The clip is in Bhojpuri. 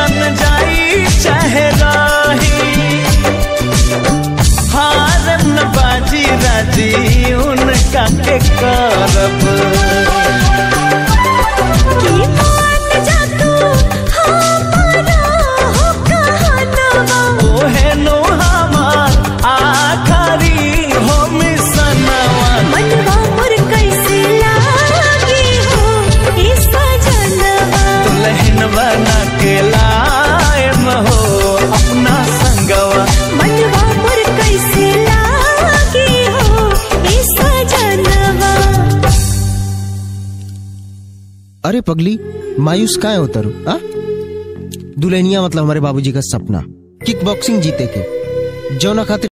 जन जाई चाहे रही हार न बाजी राजी उनका के करब की मान जा तू हमारा हो कहनवा ओहे नो हमार आखरी हो मिसनवा मनवा मोर कैसे लागी हो ई सजनवा दुल्हन बना के लायम हो अपना संगवा मनवा मोर कैसे लागी हो ई सजनवा अरे पगली मायूस काहे होता रू आ दुल्हनिया मतलब हमारे बाबूजी का सपना किक बॉक्सिंग जीते के जौना खातिर